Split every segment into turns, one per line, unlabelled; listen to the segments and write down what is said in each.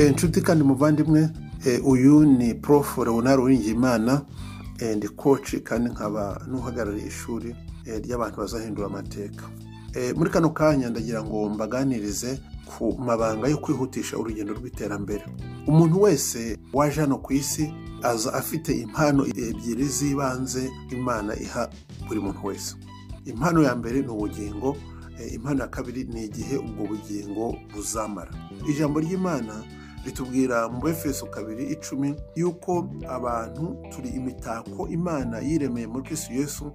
inshuti kandi muvandimwe uyu ni prof leonard uwingiyimana endi koci kandi nkaba n'uhagarariye ishuri ry'abantu bazahindura amateka muri kano kanya ndagira ngo mbaganirize ku mabanga yo kwihutisha urugendo rw'iterambere umuntu wese waje hano ku isi aza afite impano ebyiri z'ibanze imana iha buri muntu wese impano ya mbere ni ubugingo impano ya kabiri ni igihe ubwo bugingo buzamara ijambo ry'imana ritubwira mu befeso kabiri icumi y'uko abantu turi imitako imana yiremeye muri Kristo Yesu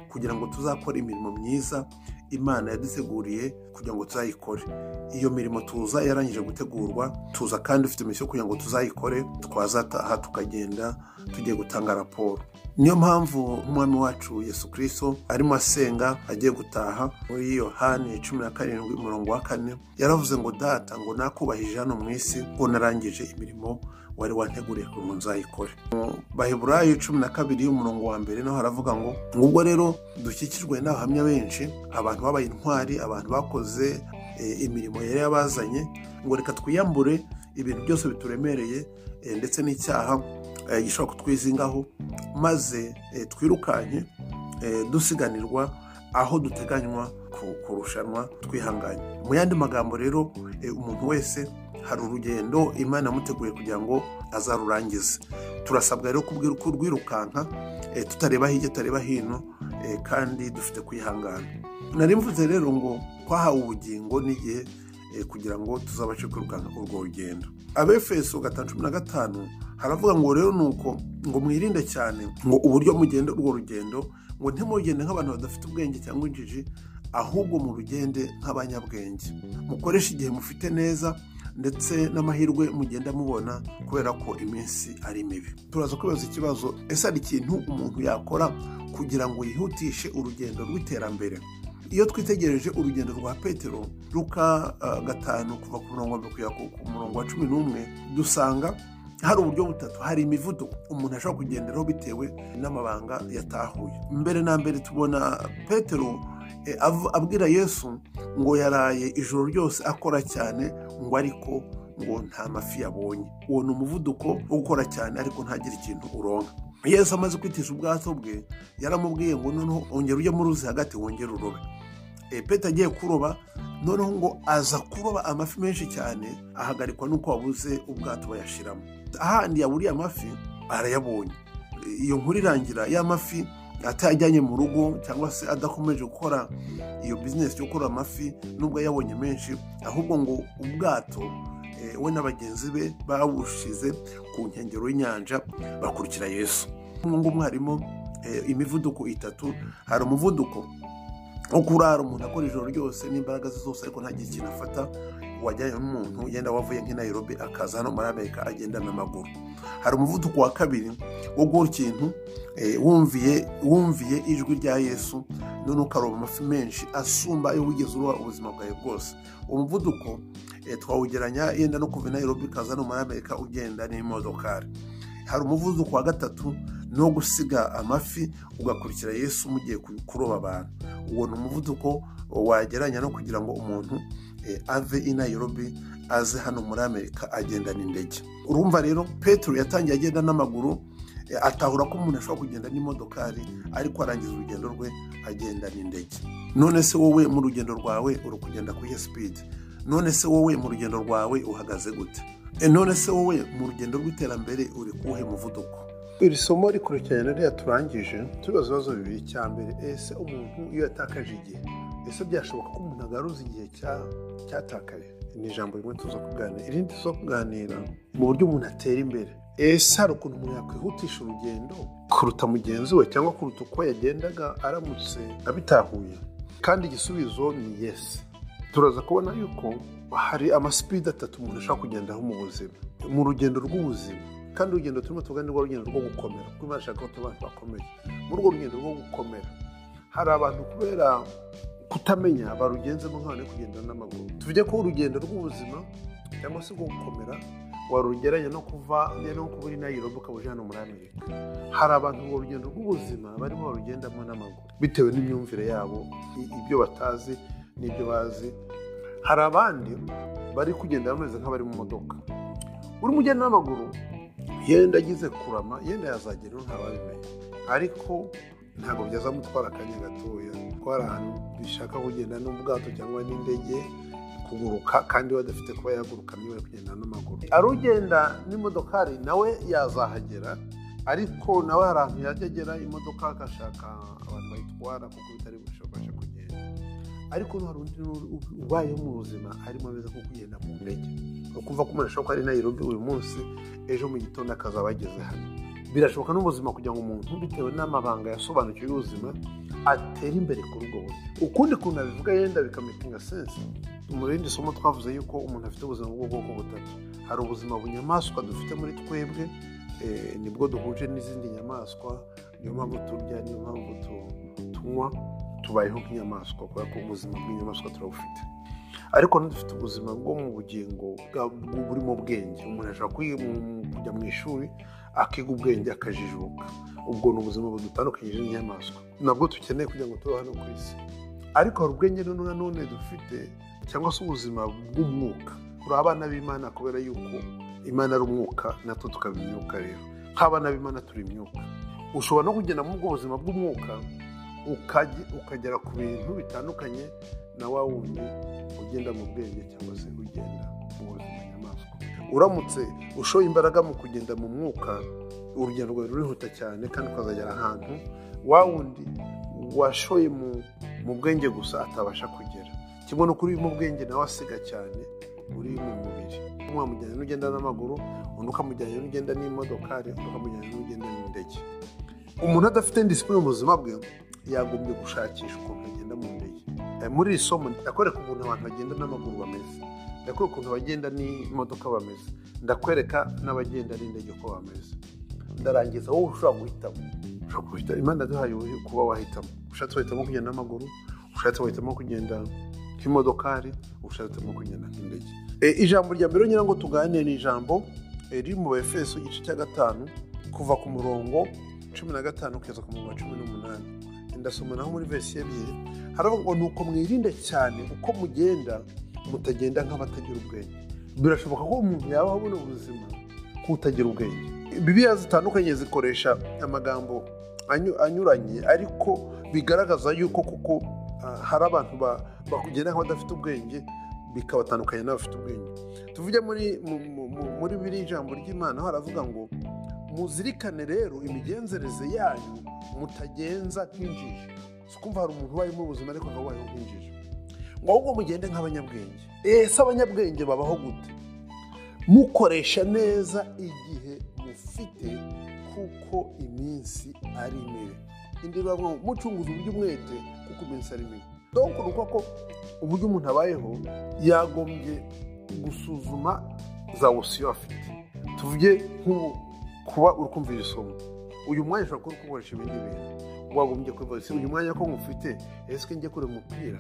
kugira ngo tuzakore imirimo myiza imana yaduteguriye kugira ngo tuzayikore iyo mirimo tuza yarangije gutegurwa tuza kandi ufite imisoro kugira ngo tuzayikore twazataha tukagenda tugiye gutanga raporo niyo mpamvu umwami wacu Yesu kirisito arimo asenga agiye gutaha muri yohani cumi na karindwi umurongo wa kane yaravuze ngo data ngo nakubahije hano mu isi ngo narangije imirimo wari wateguriye kugira ngo nzayikore baheburayo cumi na kabiri y'umurongo wa mbere naho haravuga ngo ubwo rero dukikijwe n'abahamya benshi abantu babaye intwari abantu bakoze imirimo yari yabazanye ngo reka twiyambure ibintu byose bituremereye ndetse n'icyaha gishobora kutwizingaho maze twirukanye dusiganirwa aho duteganywa kurushanwa twihanganye mu yandi magambo rero umuntu wese hari urugendo imana yamuteguye kugira ngo azarurangize turasabwa rero kurwirukanka tutareba hirya tutareba hino kandi dufite kwihangana nari mvuze rero ngo twahawe ubugingo n'igihe kugira ngo tuzabashe kwirukanka urwo rugendo abefeso gatanu cumi na gatanu haravuga ngo rero ni uko ngo mwirinde cyane ngo uburyo mugende urwo rugendo ngo ntimugende nk'abantu badafite ubwenge cyangwa injiji ahubwo mu rugende nk'abanyabwenge mukoreshe igihe mufite neza ndetse n'amahirwe mugenda mubona kubera ko iminsi ari mibi turaza kwibaza ikibazo ese hari ikintu umuntu yakora kugira ngo yihutishe urugendo rw'iterambere iyo twitegereje urugendo rwa petero ruka gatanu kuva ku murongo kugera ku murongo wa cumi n'umwe dusanga hari uburyo butatu hari imivuduko umuntu ashobora kugenderaho bitewe n'amabanga yatahuye mbere na mbere tubona petero abwira yesu ngo yaraye ijoro ryose akora cyane ngo ariko ngo nta mafi yabonye uwo ni umuvuduko wo gukora cyane ariko ntagire ikintu uronka yesu amaze kwitisha ubwato bwe yaramubwiye ngo noneho ongera ujye mu ruzi hagati wongere urobe peta agiye kuroba noneho ngo aza kuroba amafi menshi cyane ahagarikwa n'uko wabuze ubwato bayashiramo ahandi yaburiye amafi arayabonye iyo nkuru irangira y'amafi atayajyanye mu rugo cyangwa se adakomeje gukora iyo bizinesi yo gukora amafi nubwo yabonye menshi ahubwo ngo ubwato we na bagenzi be babushize ku nkengero y'inyanja bakurikira yesu nk'ubu mwarimu imivuduko itatu hari umuvuduko nko kurara umuntu akora ijoro ryose n'imbaraga ze zose ariko ntagire ikintu afata wajyanye n'umuntu yenda wavuye nk'i Nairobi akaza hano muri amerika agenda n'amaguru hari umuvuduko wa kabiri wo guhora ikintu wumviye wumviye ijwi rya yesu none ukaroba amafi menshi asumba ayo wigeze uruha ubuzima bwawe bwose umuvuduko twawugeranya yenda no kuva i Nairobi ukaza hano muri amerika ugenda n'imodokari hari umuvuduko wa gatatu no gusiga amafi ugakurikira yesu mugiye kuroba abantu uwo ni umuvuduko wageranya no kugira ngo umuntu ave i Nairobi aze hano muri amerika agenda n'indege urumva rero petero yatangiye agenda n'amaguru atahura ko umuntu ashobora kugenda n'imodokari ariko arangiza urugendo rwe agenda n'indege none se wowe mu rugendo rwawe uri kugenda ku iye sipidi none se wowe mu rugendo rwawe uhagaze gute none se wowe mu rugendo rw'iterambere uri kuwuhe muvuduko iri somo rikurikiranye rero turangije tubibaza ibibazo bibiri cya mbere ese umuntu iyo yatakaje igihe ese byashoboka ko umuntu agaruza igihe cyatakaye ni ijambo rimwe tuza kuganira irindi tuza kuganira mu buryo umuntu atera imbere ese hari ukuntu umuntu yakwihutisha urugendo kuruta mugenzi we cyangwa kuruta uko yagendaga aramutse abitahuye kandi igisubizo ni yesi turaza kubona yuko hari amasipidi atatu umuntu ashobora kugendaho mu buzima mu rugendo rw'ubuzima kandi urugendo turimo tugana rwo rugendo rwo gukomera kuko imana ishaka ko tuba abantu bakomeye muri urwo rugendo rwo gukomera hari abantu kubera kutamenya barugenzemo nk'abantu bari kugenda n'amaguru tuvuge ko urugendo rw'ubuzima cyangwa se rwo gukomera warugeranya no kuva no kuba uri nayirobo ukaba uje hano muri amerika hari abantu mu rugendo rw'ubuzima barimo barugendamo n'amaguru bitewe n'imyumvire yabo ibyo batazi n'ibyo bazi hari abandi bari kugenda bameze nk'abari mu modoka uri umugenda n'amaguru yenda agize kurama yenda yazagera ntababimenya ariko ntabwo byazamutwara akanya gatoya gutwara ahantu bishaka kugenda n'ubwato cyangwa n'indege kuguruka kandi badafite kuba yahaguruka niba kugenda n'amaguru ari ugenda n'imodokari nawe yazahagera ariko nawe hari ahantu yajya agera imodoka agashaka abantu bayitwara kuko bitari bushoboshe kugenda ariko hari undi ubayeho mu buzima arimo ameze nko kugenda mu ndege ukumva ko umuntu ashobora kuba ari nayirobi uyu munsi ejo mu gitondo akazaba ageze hano birashoboka n'ubuzima kugira ngo umuntu bitewe n'amabanga yasobanukiwe y'ubuzima atera imbere kuri ubwo buzima ukundi kuntu abivuga yenda bikamutinga sense mu rindi somo twavuze yuko umuntu afite ubuzima bw'ubwoko butatu hari ubuzima bunyamaswa dufite muri twebwe eh, nibwo duhuje n'izindi nyamaswa niyo mpamvu turya niyo mpamvu tu- tunywa tubayeho nk'inyamaswa kubera ko ubuzima bw'inyamaswa turabufite ariko dufite ubuzima bwo mu bugingo bwa- bw- burimo ubwenge umuntu ashobora kwi- mu- kujya mu ishuri akiga ubwenge akajijuka ubwo ni ubuzima budutandukanyije n'inyamaswa nabwo dukeneye kugira ngo tubeho hano ku isi ariko hari ubwenge noneho nanone dufite cyangwa se ubuzima bw'umwuka turi abana b'imana kubera yuko imana ari umwuka natwo tukaba imyuka rero nk'abana b'imana turi imyuka ushobora no kugenda muri ubwo buzima bw'umwuka ukagi- ukagera ku bintu bitandukanye na wa wundi ugenda mu bwenge cyangwa se ugenda mu buzima nyamaswa uramutse ushoye imbaraga mu kugenda mu mwuka urugendo rwawe rurihuta cyane kandi ukazagera ahantu wa wundi washoye mu, mu bwenge gusa atabasha kugera kimwe n'uko uri mu bwenge nawe asiga cyane uri mu mubiri umwe wamujyanye n'ugenda n'amaguru undi ukamujyanye n'ugenda n'imodokari undi ukamujyanye n'ugenda n'indege umuntu adafite disipurine mu buzima bwe yagombye gushakisha ukuntu agenda mu ndege Eh, muri iri somo ndakwereka ukuntu abantu bagenda n'amaguru bameze ndakwereka ukuntu abagenda n'imodoka bameze ndakwereka n'abagenda n'indege uko bameze ndarangiza wowe ushobora guhitamo ushobora guhita imana yaduhaye ubu kuba wahitamo ushatse wahitamo kugenda n'amaguru ushatse wahitamo kugenda nk'imodokari ushatse wahitamo kugenda nk'indege Eh, ijambo rya mbere ngira ngo tuganire ni ijambo eh, riri mu befeso igice cya gatanu kuva ku murongo cumi na gatanu kugeza ku murongo wa cumi n'umunani ndasoma naho muri verisi ebyiri haravuga ngo ni uko mwirinde cyane uko mugenda mutagenda nk'abatagira ubwenge birashoboka ko umuntu yaba abona ubuzima kutagira ubwenge bibiliya zitandukanye zikoresha amagambo anyu- anyuranye ariko bigaragaza yuko kuko ah, hari abantu ba- bakugenda nk'abadafite ubwenge bikabatandukanya n'abafite ubwenge tuvuge muri mu- mu- mu- muri biri jambo ry'imana aho haravuga ngo muzirikane rero imigenzereze yanyu mutagenza nk'injiji si ukumva hari umuntu ubayeho mu buzima ariko akaba abayeho nk'injiji ngo ahubwo mugende nk'abanyabwenge ese abanyabwenge babaho gute mukoresha neza igihe mufite kuko iminsi ari mibi indi bavuga ngo mucunguze uburyo umwete kuko iminsi ari mibi donko ni uko ko uburyo umuntu abayeho yagombye gusuzuma za wosiyo afite tuvuge nk'ubu kuba uri kumva iri somo uyu mwanya ushobora kuba uri kuwukoresha ibindi bintu wagombye kuba ese uyu mwanya ko ngufite ese njye kureba umupira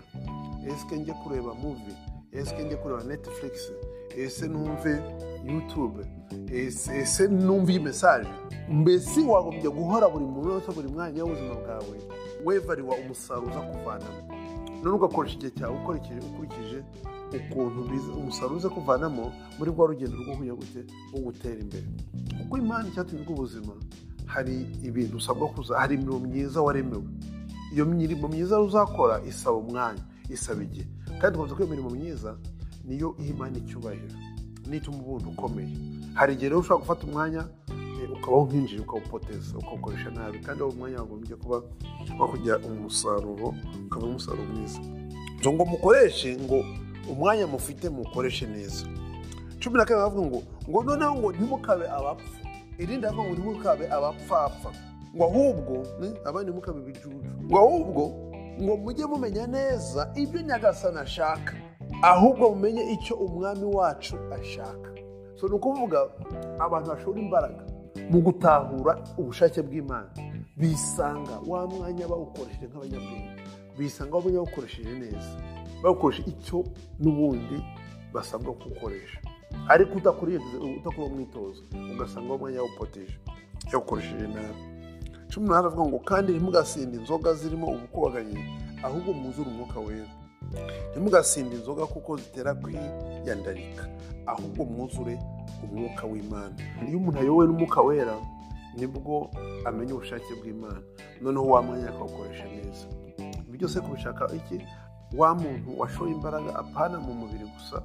ese njye kureba muvi ese njye kureba netflix ese numve youtube ese ese numve iyi mesaje mbese wagombye guhora buri munota buri mwanya w'ubuzima bwawe wevariwa umusaruro uza kuvanamo none ugakoresha igihe cyawe ukurikije ukurikije ukuntu biza- umusaruro uza kuvanamo muri rwa rugendo rwo kujya gute rwo gutera imbere kuko imana icyatumye ubuzima hari ibintu usabwa kuza hari imirimo myiza waremewe iyo mirimo myiza uzakora isaba umwanya isaba igihe kandi tukumva ko iyo mirimo myiza niyo iha imana icyubahiro n'ituma ubundi ukomeye hari igihe rero ushobora gufata umwanya eh, ukabaho nk'injiji ukawupoteza ukawukoresha nabi kandi uwo mwanya wagombye kuba wakujya umusaruro ukaba umusaruro mwiza Nzo ngo mukoreshe ngo umwanya mufite muwukoreshe neza cumi na kabiri baravuga ngo ngo noneho ngo ntimukabe abapfu irindi baravuga ngo ntimukabe abapfapfa ngo ahubwo ni- abandi ntimukabe ibijuju ngo ahubwo ngo mujye mumenya neza ibyo nyagasani ashaka ahubwo mumenye icyo umwami wacu ashaka so ni ukuvuga abantu bashora imbaraga mu gutahura ubushake bw'imana bisanga wa mwanya bawukoresheje nk'abanyabwenge bisanga waba bawukoresheje neza bawukoresha icyo n'ubundi basabwa gukoresha ariko udakora udakora umwitozo ugasanga uwo mwanya yawupoteje yawukoresheje nabi cumi n'umunani avuga ngo kandi ntimugasinde inzoga zirimo ubukubaganyi ahubwo mwuzure umwuka wera ntimugasinde inzoga kuko zitera kwiyandarika ahubwo mwuzure umwuka w'imana iyo umuntu ayobowe n'umwuka wera nibwo amenya ubushake bw'imana noneho wa mwanya akawukoresha neza ibi byose kubishaka iki wa muntu washoye imbaraga apana mu mubiri gusa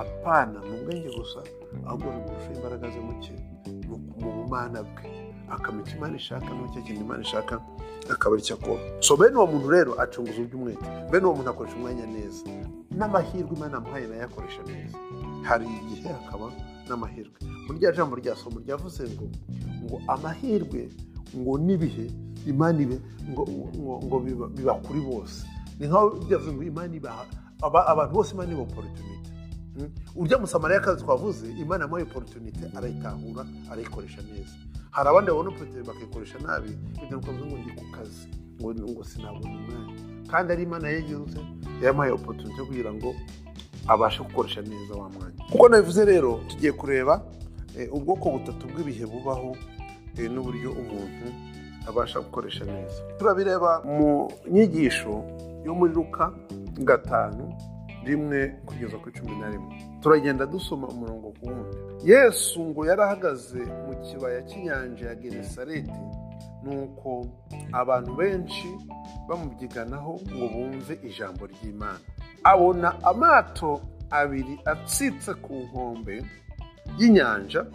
apana mu bwenge gusa ahubwo ni umuntu ushoye imbaraga ze muke mu bumana bwe akamenya icyo imana ishaka n'icyo kintu imana ishaka akaba aricyo akora so bene uwo muntu rero acunguza iby'umwete bene uwo muntu akoresha umwanya neza n'amahirwe imana amuhaye nayo akoresha neza hari igihe hakaba n'amahirwe muri rya jambo rya somo ryavuze ngo ngo amahirwe ngo n'ibihe imana ibe ngo ngo biba kuri bose ni nkaho byavuze ngo imana ibaha abantu bose imana iba oporutunite urya musamariya kazi twavuze imana yamuhaye oporutunite arayitahura arayikoresha neza hari abandi babona oporutunite bakayikoresha nabi kugira ngo ngo ndi ku kazi ngo ngo sinabona umwanya kandi ari imana yagirutse yamuhaye oporutunite kugira ngo abashe gukoresha neza wa mwanya kuko nabivuze rero tugiye kureba ubwoko butatu bw'ibihe bubaho n'uburyo umuntu abasha gukoresha neza turabireba mu nyigisho yo muri ruka gatanu rimwe kugeza ku cumi na rimwe turagenda dusoma umurongo ku wundi yesu ngo yari ahagaze mu kibaya cy'inyanja ya genesareti nuko abantu benshi bamubyiganaho ngo bumve ijambo ry'imana abona amato abiri atsitse ku nkombe y'inyanja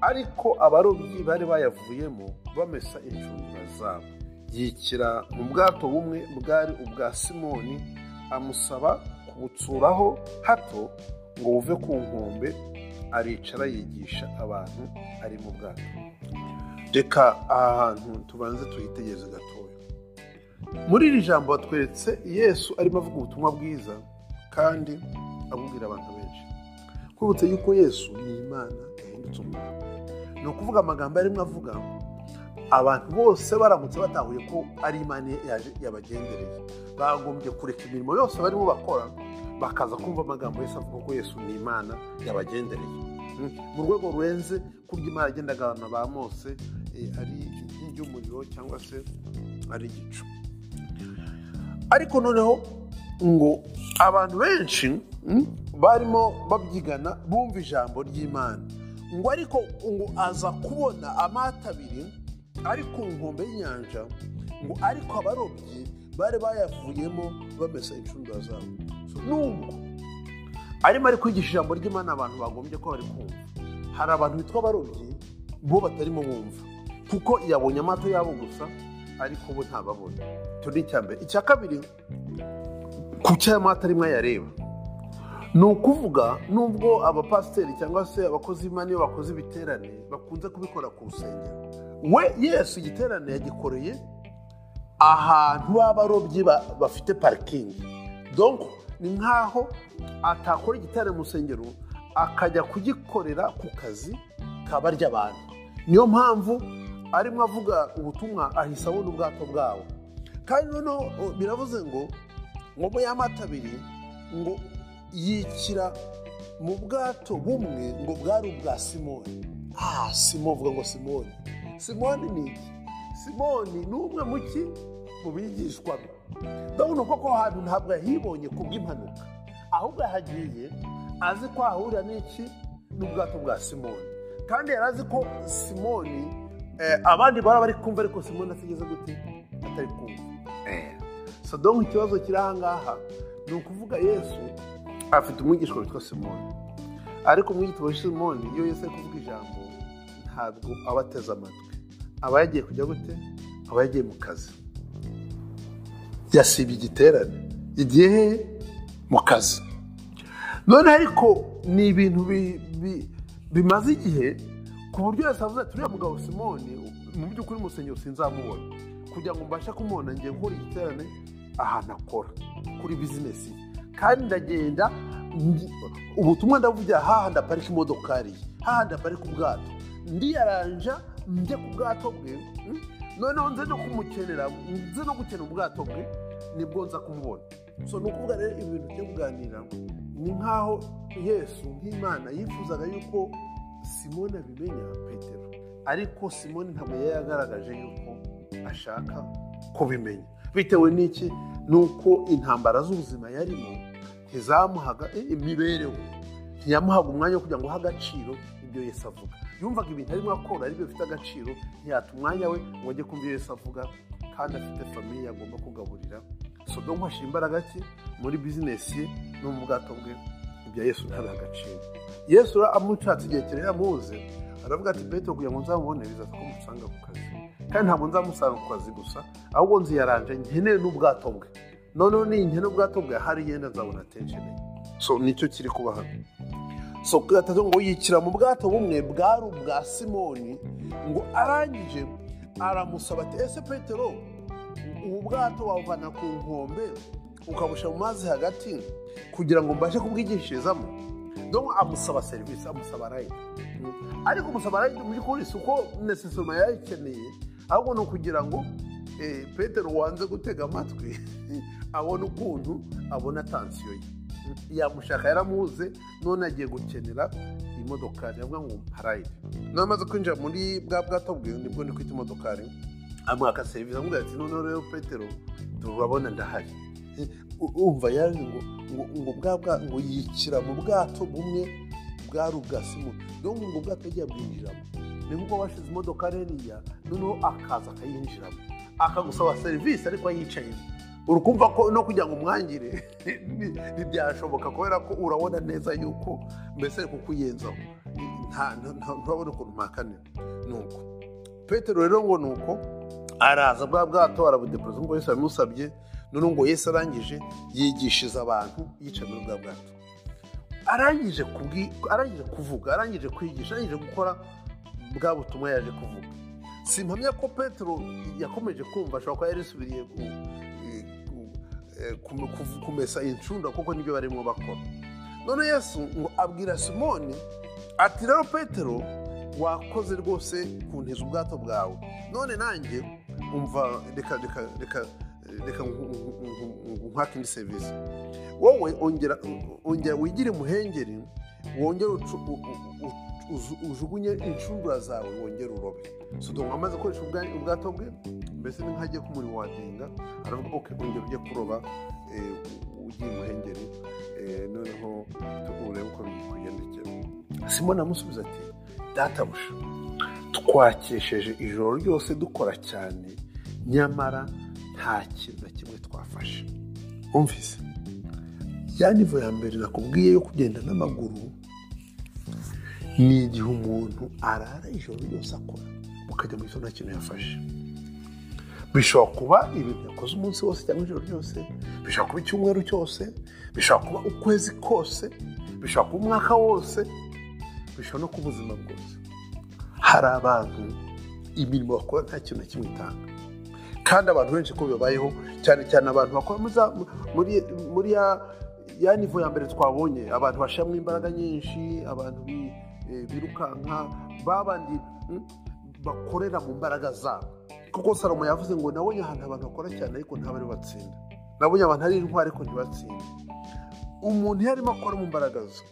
ariko abarobyi bari bayavuyemo bamesa inshundura zabo yikira mu bwato bumwe bwari ubwa simoni amusaba kubutsuraho hato ngo buve ku nkombe aricara yigisha abantu ari mu bwato reka aha hantu tubanze tuyitegereze gatoya muri iri jambo batweretse yesu arimo avuga ubutumwa bwiza kandi abubwira abantu benshi twibutse yuko yesu ni imana yahindutse umuntu ni ukuvuga amagambo arimo avuga abantu bose baramutse batahuye ko ari imana yaje yabagendereye bagombye kureka imirimo yose barimo bakora bakaza kumva amagambo yose avuga ko yesu ni imana yabagendereye mu rwego rurenze kurya imana agenda agabana ba mose ari inkingi y'umuriro cyangwa se ari igicu ariko noneho ngo abantu benshi barimo babyigana bumva ijambo ry'imana ngo ariko ngo aza kubona amata abiri ari ku nkombe y'inyanja ngo ariko abarobyi bari bayavuyemo bamesa inshundura zabo nubwo arimo ari kwigisha ijambo ry'imana abantu bagombye ko bari kumva hari abantu bitwa abarobyi bo batarimo bumva kuko yabonye amato yabo gusa ariko ubu ntababona icyo ni icya mbere icya kabiri ku cy'aya mata arimo ayareba ni ukuvuga nubwo abapasiteri cyangwa se abakozi b'imana iyo bakoze ibiterane bakunze kubikora ku rusengero we yesu igiterane yagikoreye ahantu b'abarobyi bafite parikingi donko ni nk'aho atakora igiterane mu rusengero akajya kugikorera ku kazi kaba ry'abantu niyo mpamvu arimo avuga ubutumwa ahise abona ubwato bwabo kandi noneho biravuze ngo ngo mu y'amata abiri ngo yikira mu bwato bumwe ngo bwari ubwa simoni ah simoni uvuga ngo simoni simoni ni iki simoni ni umwe mu ki mu bigishwa be ndabona uko ko hantu ntabwo yahibonye ku bw'impanuka ahubwo yahagiye azi ko ahahurira n'iki n'ubwato bwa simoni kandi yari azi ko simoni abandi baba bari kumva ariko simoni atigeze gute atari kumva sadongo ikibazo kiri ahangaha ni ukuvuga yesu afite umwigishwa witwa simoni ariko umwigishwa wa simoni iyo yose ari kuvuga ijambo ntabwo aba ateze amatwi aba yagiye kujya gute aba yagiye mu kazi yasibye igiterane igihe hehe mu kazi none ariko ni ibintu bimaze igihe ku buryo yose avuze ati uriya mugabo simoni mu by'ukuri musengero sinzamubona kugira ngo mbashe kumubona ngiye nkora igiterane ahantu akora kuri bizinesi kandi ndagenda ubutumwa ndavugira hahandi aparika imodokari hahandi aparika ubwato ndiyaranja njye ku bwato bwe noneho nze no kumukenera nze no gukenera ubwato bwe nibwo nza kumubona so ni ukuvuga rero ibintu byo kuganira ni nk'aho yesu nk'imana yifuzaga yuko simone abimenya petero ariko simone ntabwo yari yagaragaje yuko ashaka kubimenya bitewe n'iki ni uko intambara z'ubuzima yarimo ntizamuhaga eh, imibereho ntiyamuhaga umwanya wo kugira ngo uhe agaciro ibyo yesu avuga yumvaga ibintu arimo akora aribyo bifite agaciro ntiyata umwanya we ngo ajye kumva ibyo yesu avuga kandi afite famiye agomba kugaburira sodomu hashyira imbaraga ki muri bizinesi ye no mu bwato bwe ibya yesu ntabiha agaciro yesu amushatse igihe kirekire yamuze aravuga ati petero kugira ngo nzamubone bizaza ko musanga ku kazi kandi ntabwo nzamusanga ku kazi gusa ahubwo nziyaranje nkeneye n'ubwato bwe noneho niyi nkene ubwato bwe hari yenda nzabona atenjeneye so nicyo kiri kuba hano so gatatu ngo yikira mu bwato bumwe bwari ubwa simoni ngo arangije aramusaba ati ese petero ubu bwato wabuvana ku nkombe ukabushyira mu mazi hagati kugira ngo mbashe kubwigishirizamo donc amusaba serivisi amusaba rayidi ariko umusaba rayidi mu by'ukuri si uko nesesoma yayikeneye ahubwo ni ukugira ngo eh, petero wanze gutega amatwi abona ukuntu abona tansiyo ye yamushaka yaramuze none agiye gukenera imodokari avuga ngo harayide noneho amaze kwinjira muri bwa bwato bwe nibwo ndi kwita imodokari amwaka serivisi amubwira ati noneho rero petero turabona ndahari umva yaje ngo ngo ngo bwa bwa ngo yikira mu bwato bumwe bwari ubwa simoni niyo ngo ubwato yagiye abwinjiramo ni nk'uko bashize imodoka ririya noneho akaza akayinjiramo akagusaba serivisi ariko yicayemo uri kumva ko no kugira ngo umwangire ntibyashoboka kubera ko urabona neza yuko mbese ari kukuyenzaho ntabona ukuntu mwakanira ni uko petero rero ngo ni uko araza bwa bwato arabudepoza nk'uko yose yabimusabye noneho ngo yesi arangije yigishiriza abantu yicaye muri bwa bwato arangije kubwi arangije kuvuga arangije kwigisha arangije gukora bwa butumwa yaje kuvuga simpamya ko petero yakomeje kumva ashobora kuba yarisubiriye kumesa incunda kuko nibyo barimo bakora none yesu ngo abwira simoni ati rero petero wakoze rwose kuntiza ubwato bwawe none nanjye umva reka reka reka reka nkwaka indi serivisi wowe ongera wigire umuhengeri wongere ujugunye inshundura zawe wongere urobe sodoma amaze gukoresha ubwato bwe mbese ni nk'agiye kumuriro wadenga aravuga ko ongera ujye kuroba ugiye umuhengeri noneho urebe uko bikugendekera simoni amusubiza ati databuja twakesheje ijoro ryose dukora cyane nyamara nta kintu na kimwe twafashe wumvise ya nivo ya mbere nakubwiye yo kugenda n'amaguru ni igihe umuntu arara ijoro ryose akora ukajya mu nta kintu yafashe bishobora kuba ibintu yakoze umunsi wose cyangwa ijoro ryose bishobora kuba icyumweru cyose bishobora kuba ukwezi kose bishobora kuba umwaka wose bishobora no kuba ubuzima bwose hari abantu imirimo bakora nta kintu na kimwe itanga kandi abantu benshi ko bibayeho cyane cyane abantu bakora muri ya nivo ya mbere twabonye abantu bashyiramo imbaraga nyinshi abantu birukanka babandi bakorera mu mbaraga zabo kuko salomo yavuze ngo nabonye ahantu abantu bakora cyane ariko ntabari batsinda nabonye abantu ari intwari ariko ntibatsinde umuntu iyo arimo akora mu mbaraga ze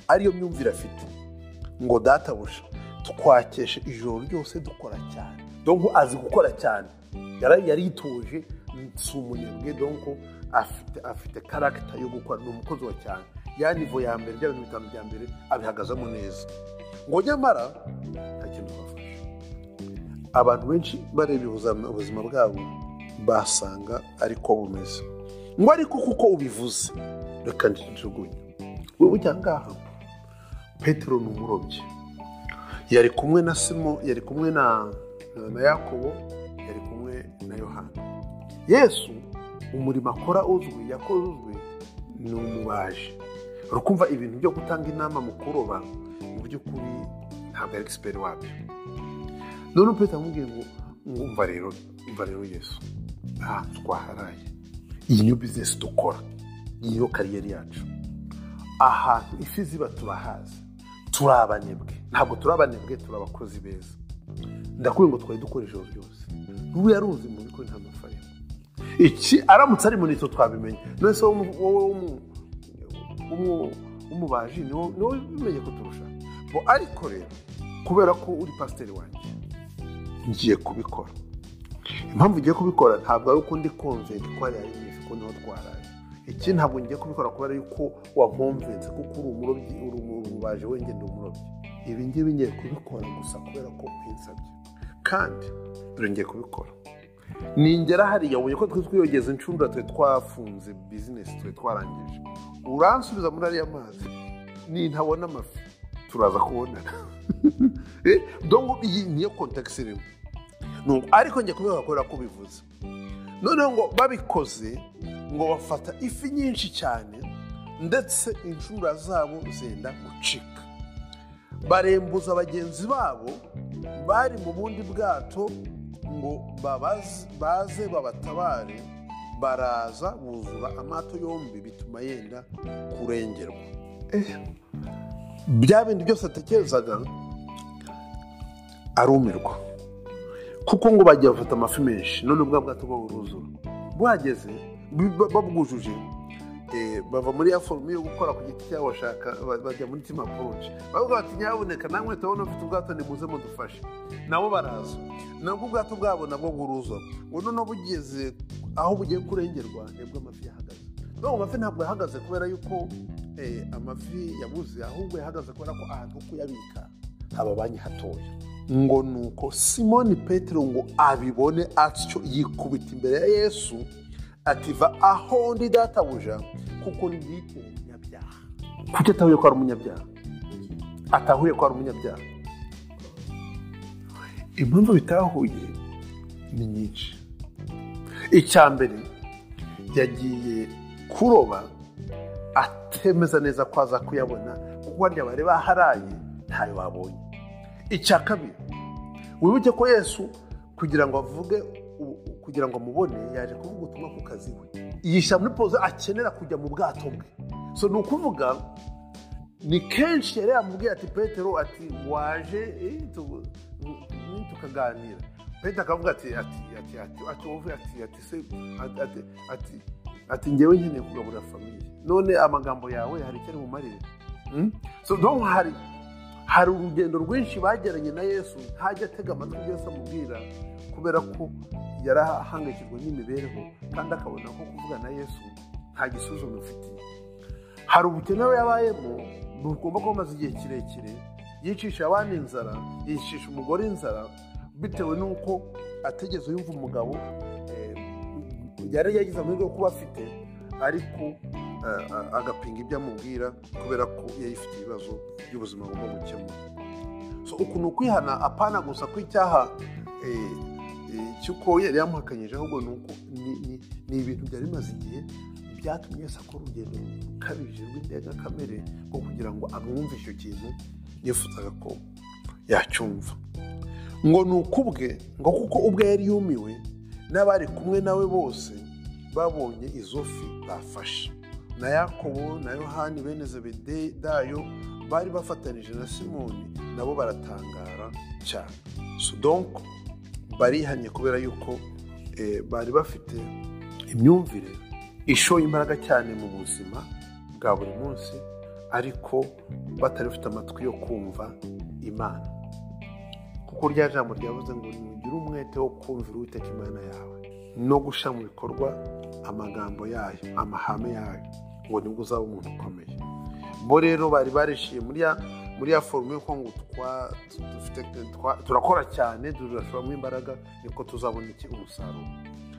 ariyo myumvire afite ngo databuja twakeshe ijoro ryose dukora cyane donko azi gukora cyane yarayituje si umunebwe donko afite afite karagita yo gukora ni umukozi wa cyane ya nivo ya mbere bya bintu bitanu bya mbere abihagazemo neza ngo nyamara nta kintu bafashe abantu benshi bareba ubuzima bwabo basanga ariko bumeze ngo ariko kuko ubivuze reka ntijugunye wowe ujya ngaha petero ni umurobyi yari kumwe na simo yari kumwe na na yakobo yari kumwe na yohana yesu umurimo akora uzwi yakoze uzwi ni umubaji rukumva ibintu byo gutanga inama mu kuroba mu by'ukuri ntabwo ari egisiperi wabyo noneho perezida amubwiye ngo ngumva rero umva rero yesu aha twaharaye iyi niyo bizinesi dukora iyi niyo kariyeri yacu ahantu ifi ziba turahazi turi abanebwe ntabwo turi abanebwe turi abakozi beza ndakubwira ngo twari dukora ijoro ryose ubu yaruzi mu bigo nta mafaranga iki aramutse ari muri twe twabimenya none se wowe umubaji ni wowe ubimenye kuturusha bo ariko rero kubera ko uri pasiteri wanjye ngiye kubikora impamvu ugiye kubikora ntabwo ari uko ndi konve ko hariya ari mwiza ko niho twaraye iki ntabwo ngiye kubikora kubera yuko wakomvense kuko uri umurobyi uri umubaje wengenda umurobyi ibi ngibi ngiye kubikora gusa kubera ko ubinsabye kandi dore ngiye kubikora ningera hariya ubuye ko twe twiyogeza inshundura twe twafunze bizinesi twe twarangije uransubiza muri ariya mazi nintabona amafi turaza kubonana Eh, donc iyi niyo kontakisi irimo Nuko- ariko njye kubikora kubera ko ubivuze noneho ngo babikoze ngo bafata ifi nyinshi cyane ndetse inshundura zabo zenda gucika barembuza bagenzi babo bari mu bundi bwato ngo babaze- baze babatabare baraza buzura amato yombi bituma yenda kurengerwa bya bindi byose atekerezaga arumirwa kuko ngo bagiye bafata amafi menshi none bwa bwato bwo buruzura bwageze bu- babwujuje eh, bava muri ya forume yo gukora ku giti cyabo bashaka ba- bajya muri tima approach bavuga bati nyabuneka namwe turabona ufite ubwato nimuze mudufashe nabo baraza nabwo ubwato bwabo nabwo buruzura ngo noneho bugeze aho bugiye kurengerwa nibwo amafi yahagaze no amafi ntabwo yahagaze kubera yuko eh, amafi yabuze ahubwo yahagaze kubera ko ahantu ho kuyabika haba banki hatoya ngo nuko simoni petero ngo abibone atyo yikubita imbere ya yesu ativa aho ndi databuja kuko ndi umunyabyaha kuki atahuye ko ari umunyabyaha atahuye ko ari umunyabyaha impamvu bitahuye ni nyinshi icya mbere yagiye kuroba atemeza neza ko aza kuyabona kuko harya bari baharaye ntayo babonye icya kabiri wibuke ko yesu kugira ngo avuge u- kugira ngo amubone yaje kuvuga ubutumwa ku kazi we yishyira muri poze akenera kujya mu bwato bwe so ni ukuvuga ni kenshi yari yamubwiye ati petero ati waje eh, tu- mm, tukaganira petero akavuga ati ati ati ati ati wowe ati ati se ati ati ati ati ngewe nkeneye kugaburira famiye none amagambo yawe hari icyo ari bumarire Mm? so donc hari hari urugendo rwinshi bageranye na yesu ntajya atega amatwi ibyo yesu amubwira kubera ko yari ahangayikijwe n'imibereho kandi akabona ko kuvuga na yesu nta gisubizo bimufitiye hari ubukene we yabayemo bugomba kuba bumaze igihe kirekire yicisha abana inzara yicisha umugore inzara bitewe n'uko atigeze yumva umugabo eh, yari yagize amahirwe yo kuba afite ariko eh, a- agapinga ibyo amubwira kubera ko yari ifite ibibazo by'ubuzima bugomba gukemura so uku ni ukwihana apana gusa kw'icyaha eh, eh, cy'uko yari yamuhakanyije ahubwo ni uko ni- ni- ni ibintu byari bimaze igihe byatumye yose akora urugendo rukabije rw'indengakamere rwo kugira ngo amwumve icyo kintu yifuzaga ko yacyumva ngo ni ukubwe ngo kuko ubwe yari yumiwe n'abari kumwe nawe bose babonye izo fi bafashe na yakobo na yohani bene zebedayo bari bafatanije na simoni nabo baratangara cyane so donc barihanye kubera yuko eh, bari bafite imyumvire ishoye imbaraga cyane mu buzima bwa buri munsi ariko batari bafite amatwi yo kumva imana kuko rya jambo ryavuze ngo nugire umwete wo kumvira uwiteka imana yawe no gushyira mu bikorwa amagambo yayo amahame yayo ngo nibwo uzaba umuntu ukomeye bo rero bari barishiye muri ya muri ya forume yuko ngo twa- dufite- twa- turakora cyane turashoramo imbaraga niko tuzabona iki umusaruro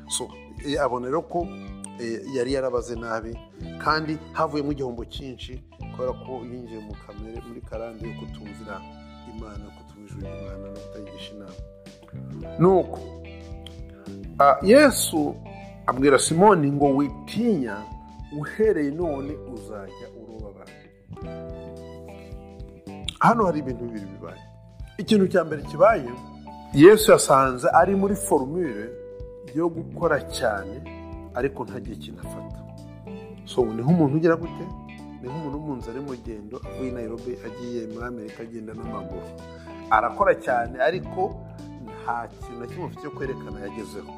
so eh, abona rero ko eh, yari yarabaze nabi kandi havuyemo igihombo cyinshi kubera ko yinjiye mu kamere muri karande yo kutumvira imana kutumvira imana no kutayigisha inama nuko ah, yesu abwira simoni ngo witinya uhereye none uzajya uroba abantu hano hari ibintu bibiri bibaye ikintu cya mbere kibaye yesu yasanze ari muri forumire yo gukora cyane ariko ntagire ikintu afata so ni nk'umuntu ugira gute ni nk'umuntu w'umunzi ari mu rugendo avuye i Nairobi agiye muri amerika agenda n'amaguru arakora cyane ariko nta kintu na kimwe afite cyo kwerekana yagezeho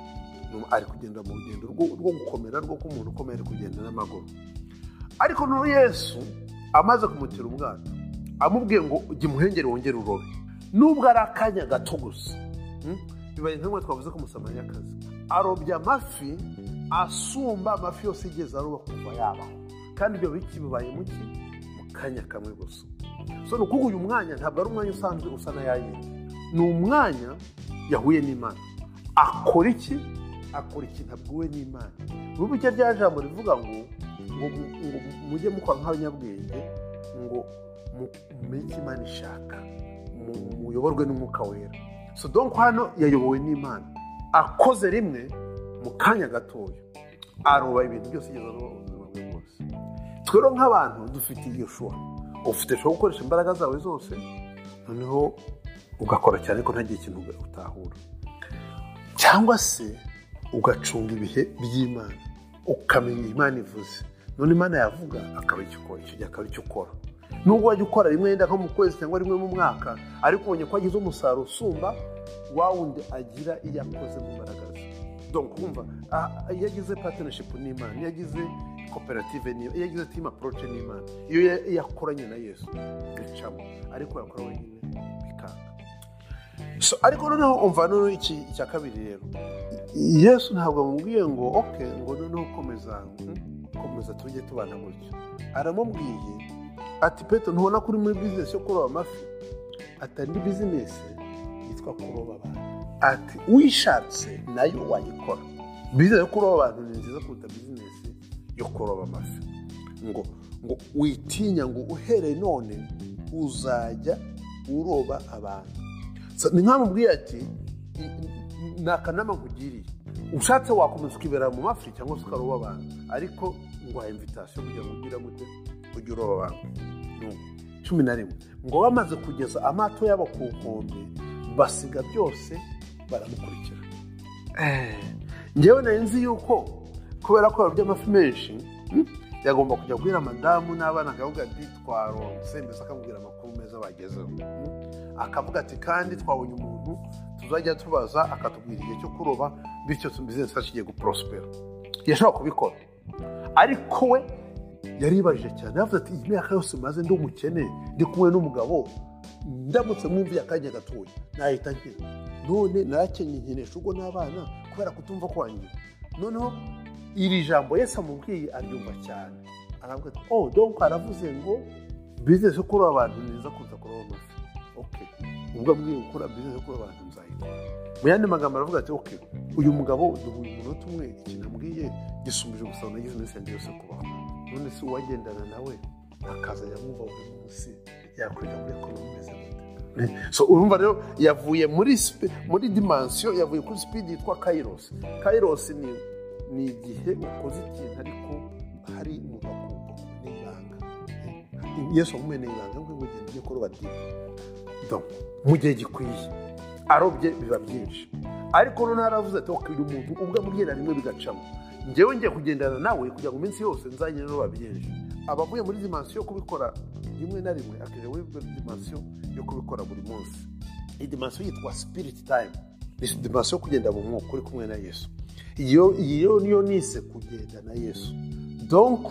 Ni- ari kugenda mu rugendo rwo- rwo gukomera rwo k'umuntu ukomeye ari kugenda n'amaguru ariko n'ubu yesu amaze kumutera umwana amubwiye ngo jya imuhengeri wongere urobe nubwo ari akanya gato gusa Mm? bibaye nk'imwe twavuze ko umusamariyakazi arobye amafi asumba amafi yose yigeze aroba kuva yabaho kandi ibyo biki bibaye mu ki mu kanya kamwe gusa so ni ukuvuga uyu mwanya ntabwo ari umwanya usanzwe usa na yayindi ni umwanya yahuye n'imana akora iki akora ikintu abwiwe n'imana n'ubu icyo rya jambo rivuga ngo ngo mu- ngo mujye mukora nk'abanyabwenge ngo mu- mumenye icyo imana ishaka mu- muyoborwe n'umwuka wera so donko hano yayobowe n'imana akoze rimwe mu kanya gatoya aroba ibintu byose yigeze aroba ubuzima bwe bwose twe rero nk'abantu dufite iyo shusho ufite ushobora gukoresha imbaraga zawe zose noneho ugakora cyane ko ntagire ikintu utahura cyangwa se ugacunga ibihe by'imana ukamenya imana ivuze none imana yavuga akaba icyo ukora icyo gihe akaba icyo ukora nubwo wajya ukora rimwe yenda nko mu kwezi cyangwa rimwe mu mwaka ariko ubonye ko agize umusaruro usumba wa wundi agira iyo akoze mu mbaraga ze donc kumva iyo agize partnership n'imana iyo agize koperative n'imana iyo agize team approach n'imana iyo ya- iyo akoranye na yesu bicamo ariko yakora wenyine bikanga So, ariko noneho umva noneho iki icya kabiri rero yesu ntabwo amubwiye ngo oke ngo noneho komeza hmm, komeza tujye tubana gutyo aramubwiye ati peto ntubona ko uri muri bizinesi yo kuroba amafi atari bizinesi yitwa kuroba abantu ati uyishatse nayo wayikora bizinesi yo kuroba abantu ni nziza kuruta bizinesi yo kuroba amafi ngo ngo witinya ngo uhereye none uzajya uroba abantu So, ni nk'amubwiye ati "I- i- ni akanama nkugiriye ushatse wakomeza ukibera mu mafi cyangwa se ukaroba abantu ariko nguha imvitasiyo kugira ngo ugire gute ujye uroba abantu Ni cumi na rimwe ngo bamaze kugeza amato yabo ku nkombe basiga byose baramukurikira Eh, njyewe nari nzi yuko kubera ko yarobye amafi menshi hmm, yagomba kujya guhera madamu n'abana akavuga ati twaronse mbese akamubwira amakuru meza bagezeho Hmm? akavuga ati kandi twabonye umuntu tuzajya tubaza akatubwira igihe cyo kuroba bityo bizinesi kigiye guprospera yashobora kubikora ariko we yaribajije cyane yavuze ati iyi myaka yose maze ndi umukene ndi kumwe n'umugabo ndamutse mwumviye akanya gatoya nahita nkira none narakenye nkenesha ubwo n'abana kubera kutumva kwanjye noneho iri jambo yesi amubwiye aryumva cyane aravuga ati oh donc aravuze ngo bizinesi yo kuroba abantu ni nziza kuruta kuroba amafi okay ubwo ambwiye gukora bizinesi yo kuroba abantu nzayikora mu yandi magambo aravuga ati okay uyu mugabo duhuye umunota umwe ikintu ambwiye gisumbije gusa nagize iminsi yanjye yose kubaho none se uwagendana nawe akaza yamwumva buri munsi yakwiga kuri ko bimeze gute so urumva rero yavuye muri spe- muri dimansiyo yavuye kuri sipidi yitwa kairos kairos ni ni igihe ukoze ikintu ariko hari mu gakubo n'ibanga yesu wamumeneye ibanga ngo ugende ujye kuroba divu Donc, mu gihe gikwiye arobye biba byinshi ariko noneho aravuze ati wakira umuntu ubwo amubwira rimwe bigacamo njyewe ngiye kugendana nawe kugira ngo iminsi yose nzagire n'uba byinshi abavuye muri dimansiyo yo kubikora rimwe na rimwe akajya muri dimansiyo yo kubikora buri munsi iyi dimansiyo yitwa spirit time ni dimansiyo yo kugenda mu mwuka uri kumwe na yesu iyo iyo niyo nise kugenda na yesu donc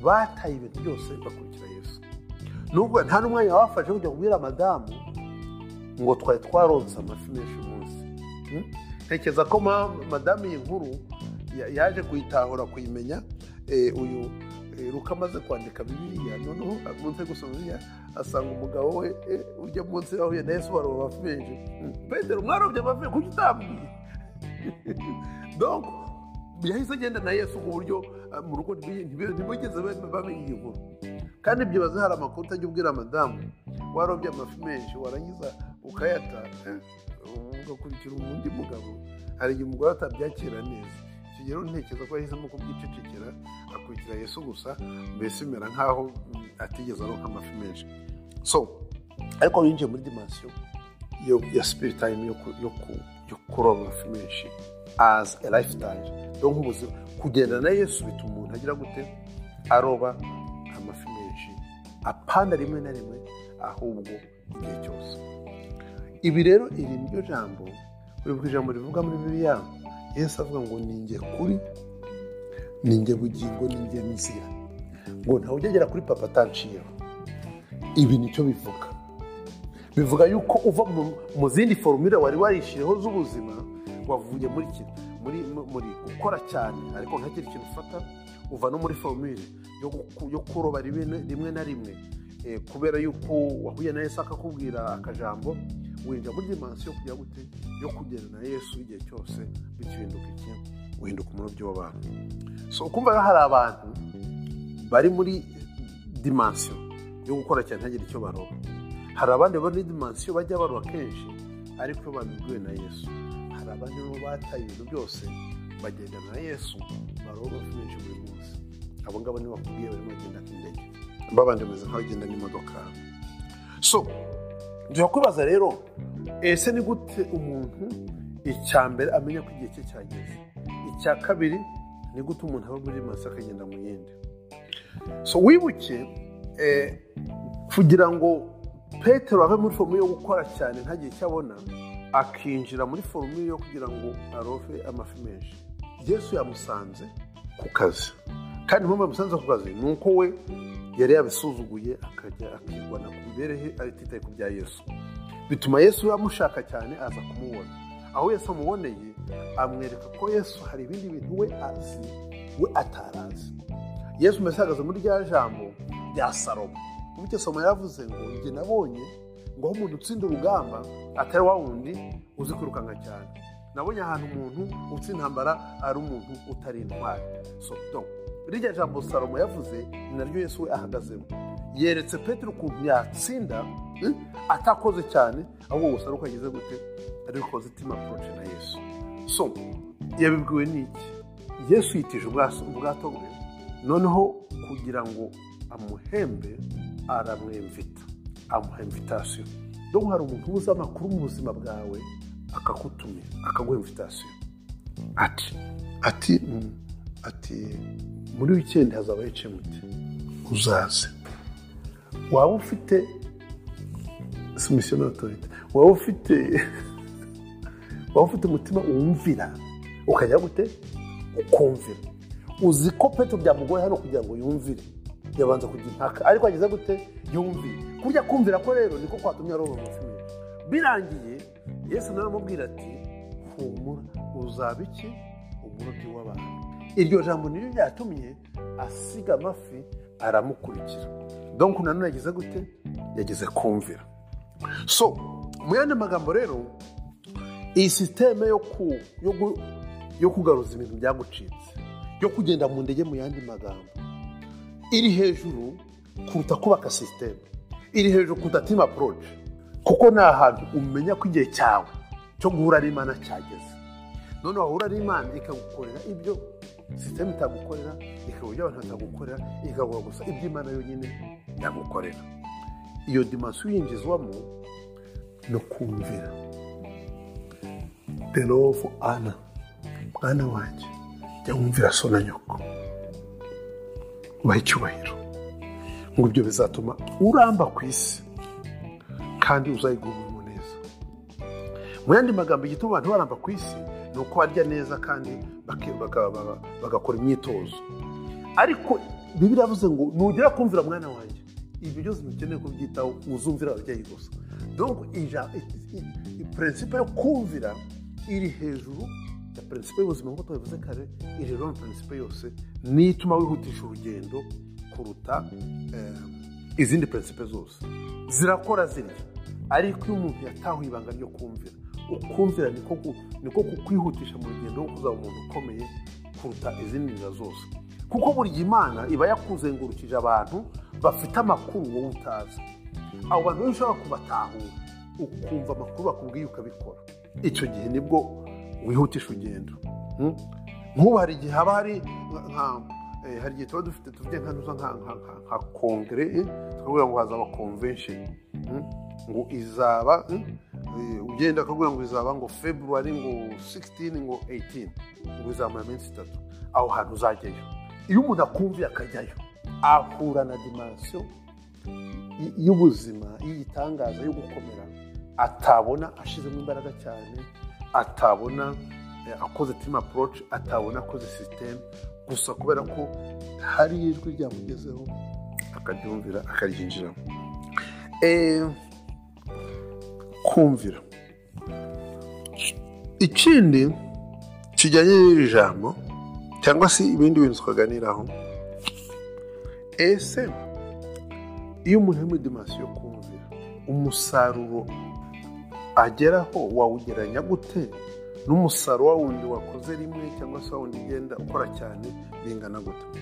bataye ibintu byose bakurikira yesu nubwo nta n'umwanya wabafashe kugira ngo ubwire madamu ngo twari twaronse amafi menshi munsi Hmm? ntekereza ko ma- madamu iyi nkuru ya- yaje kuyitahura kuyimenya eh, uyu eh, ruka amaze kwandika bibiliya noneho munsi yo gusoma bibiliya asanga umugabo we eh, ujya munsi yahuye na yesu waroba amafi menshi Hmm. petero mwarobye amafi kuki utambwiye donc yahise agenda na yesu ku buryo ah, mu rugo ntibi- ntibi- ntibigeze bamenya iyi nkuru kandi byibaze hari amakuru utajya ubwira madamu warobye amafi menshi warangiza ukayata eh, ugakurikira undi mugabo hari igihe umugore atabyakira neza icyo gihe rero ntekereza ko yahisemo kubyicecekera akurikira yesu gusa mbese bimera nk'aho mm, atigeze aroka amafi menshi so ariko yinjiye muri dimansiyo yo ya spirit time yo, ku- yo, ku- yo kuroba amafi menshi as a lifestyle rero nk'ubuzima kugenda na yesu bituma umuntu agira gute aroba amafi menshi apana rimwe na rimwe ahubwo igihe cyose ibi rero iri niryo jambo uribuka ijambo rivuga muri bibiliya yesu avuga ngo ninjye kuri ninjye bugingo ninjye nzira ngo ntawe ujya agera kuri papa atanciyeho ibi nicyo bivuga bivuga yuko uva mu, mu zindi forumire wari warishyireho z'ubuzima wavuye muri kino muri muri gukora cyane ariko ntihagire ikintu ufata uva no muri fomire yo guku- yo kuroba rimwe rimwe na rimwe Eh, kubera yuko wahuye na yesu akakubwira akajambo winjira muri dimansiyo yo kujya gute yo kugenda na yesu igihe cyose bityo uhinduka iki uhinduka umurobyi w'abantu so ukumva rero hari abantu bari muri dimansiyo yo gukora cyane ntihagire icyo baroba hari abandi bari muri dimansiyo bajya baroba kenshi ariko iyo babibwiwe na yesu hari abandi bo bataye ibintu byose bagenda na yesu baroba amafi menshi buri munsi abo ngabo niba bakubwiye barimo bagenda nk'indege babandi bameze nk'abagenda n'imodoka so dushobora kwibaza rero ese ni gute umuntu icya mbere amenya ko igihe cye cyageze icya kabiri ni gute umuntu aba muri masa akagenda mu yindi so wibuke eh, kugira ngo petero ave muri forume yo gukora cyane ntagire icyo abona akinjira muri forume yo kugira ngo arove amafi menshi yesu yamusanze ku kazi kandi impamvu yamusanze ku kazi ni uko we yari yabisuzuguye akajya akirwana ku mibereho atitaye ku bya yesu bituma yesu yamushaka cyane aza kumubona aho yesu amuboneye amwereka ko yesu hari ibindi bintu we azi we atarazi yesu mbese ahagaze muri rya jambo rya salomo bityo salomo yaravuze ngo njye nabonye ngo aho umuntu utsinda urugamba atari wa wundi uzi kwirukanka cyane nabonye ahantu umuntu utsinda intambara ari umuntu utari intwari so donc rirya jambo salomo yavuze ni naryo yesu we ahagazemo yeretse petero ukuntu yatsinda eh, atakoze cyane ahubwo gusa ari uko yagize gute ari ukoze itima approche na yesu so yabibwiwe n'iki yesu yitije ubwaso- ubwato bwe noneho kugira ngo amuhembe aramwemvita amuha imvitasiyo donc hari umuntu uzi amakuru mu buzima bwawe akakutumira akaguha imvitasiyo ati ati mm, ati muri wikendi hazabaho icemuti uzaze waba ufite simisiyo otorite waba ufite waba ufite umutima wumvira ukajya gute ukumvira uzi ko peto byamugoye hano kugira ngo yumvire yabanza kujya impaka ariko ageze gute yumvire kurya kumvira ko rero niko kwatumye aroba amafi menshi birangiye yesu nawe aramubwira ati humura uzaba iki umurobyi w'abantu iryo jambo niryo ryatumye asiga amafi aramukurikira donc nanone yageze gute yageze kumvira so mu yandi magambo rero iyi sisiteme yo ku- yo gu- yo kugaruza ibintu byagucitse yo kugenda mu ndege mu yandi magambo iri hejuru kuruta kubaka sisiteme iri hejuru kuruta timu aporoci kuko ni ahantu umenya ko igihe cyawe cyo guhura n'imana cyageze none wahura n'imana ikagukorera ibyo sisiteme itagukorera ikaguha ibyo abantu batagukorera ikaguha gusa ibyo imana yonyine yagukorera iyo dimansiyo uyinjizwamo no kumvira the love ana mwana wanjye jya wumvira so na nyoko ubahe icyubahiro ngo ibyo bizatuma uramba ku isi kandi uzayigubura umuneza mu yandi magambo igituma abantu baramba ku isi ni uko barya neza kandi baki- baka- baka- bagakora imyitozo ariko bibiliya yavuze ngo nugera kumvira mwana wanjye ibyo byose bikeneye kubyitaho uzumvira ababyeyi gusa donc ija- i- i- i- principe yo kumvira iri hejuru ya principe y'ubuzima nk'uko tubivuze kare iri hejuru ya principe yose niyo ituma wihutisha urugendo kuruta eh, izindi principe zose zirakora zirya ariko iyo umuntu yatahuye ibanga ryo kumvira ukumvira niko ku- niko kukwihutisha mu rugendo rwo kuzaba umuntu ukomeye kuruta izindi nzira zose kuko buri gihe imana iba yakuzengurukije abantu bafite amakuru wowe utazi abo bantu rero ushobora kubatahura ukumva amakuru bakubwiye ukabikora icyo gihe nibwo wihutisha urugendo Hmm? nk'ubu hari igihe haba hari nka- nka- eh, hari igihe tuba dufite tuvuge nka ntuza nka- nka- nka- nka kongere eh, tukavuga ngo hazaba convention Hmm? ngo izaba hmm? Eh, ugenda akabwira ngo izaba ngo february ngo 16 ngo 18 ngo izamara iminsi itatu aho hantu uzajyayo iyo umuntu akumviye akajyayo ahura na dimansiyo y- y'ubuzima y'igitangaza yo gukomera atabona ashizemo imbaraga cyane atabona eh, akoze timu aporoci atabona akoze sisiteme gusa kubera ko hari ijwi ryamugezeho akaryumvira akaryinjiramo Eh, kumvira ikindi kijyanye n'iri jambo cyangwa se ibindi bintu twaganiraho ese iyo umuntu ari muri dimansiyo yo kumvira umusaruro ageraho wawugereranya gute n'umusaruro wa wundi wakoze rimwe cyangwa se wa wundi ugenda ukora cyane bingana gute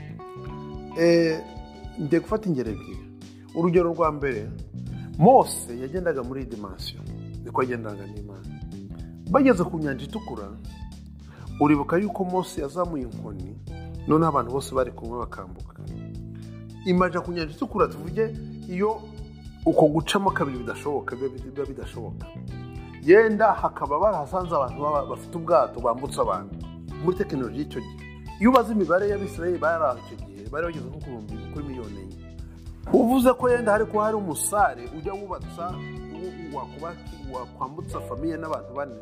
ngiye gufata ingero ebyiri urugero rwa mbere mose yagendaga muri iyi dimansiyo niko yagendaga n'imana bageze ku nyanja itukura uribuka yuko mose yazamuye inkoni noneho abantu bose bari kumwe bakambuka imaja ku nyanja itukura tuvuge iyo uko gucamo kabiri bidashoboka biba bidashoboka yenda hakaba barahasanze abantu bafite ubwato bambutse abantu muri tekinoloji y'icyo gihe iyo ubaze imibare y'abisirayeli bari aho icyo gihe bari bageze nko ku bihumbi kuri miliyoni enye uvuze ko yenda hari kuba hari umusare ujya wubatsa wakwambutsa famiye n'abantu bane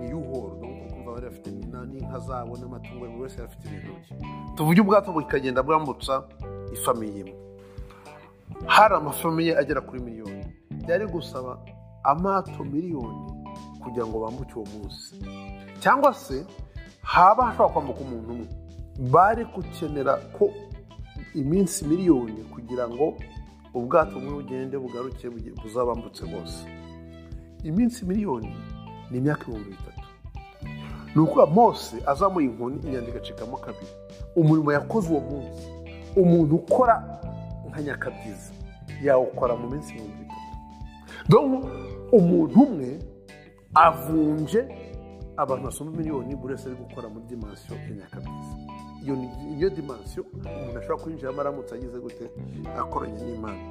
ni yuhoro kumva bari bafite n'inka zabo n'amatungo buri wese afite ibintu bye tuvuge ubwato bukagenda bwambutsa ifamiye imwe hari amafamiye agera kuri miliyoni byari gusaba amato miliyoni kugira ngo bambuke uwo munsi cyangwa se haba hashobora kwambuka umuntu umwe bari gukenera ko iminsi miliyoni kugira ngo ubwato bumwe bugende bugaruke buzabambutse bose iminsi miliyoni ni imyaka ibihumbi bitatu ni ukuvuga mose azamuye inkoni inyandiko igacikamo kabiri umurimo yakoze uwo munsi umuntu ukora nka nyakabyiza yawukora mu minsi ibihumbi bitatu umuntu umwe avunje abantu basoma miliyoni buri wese ari gukora muri dimansiyo ya nyakabyiza iyo niyo dimansiyo umuntu ashobora kwinjiramo aramutse ageze gute akoranye n'imana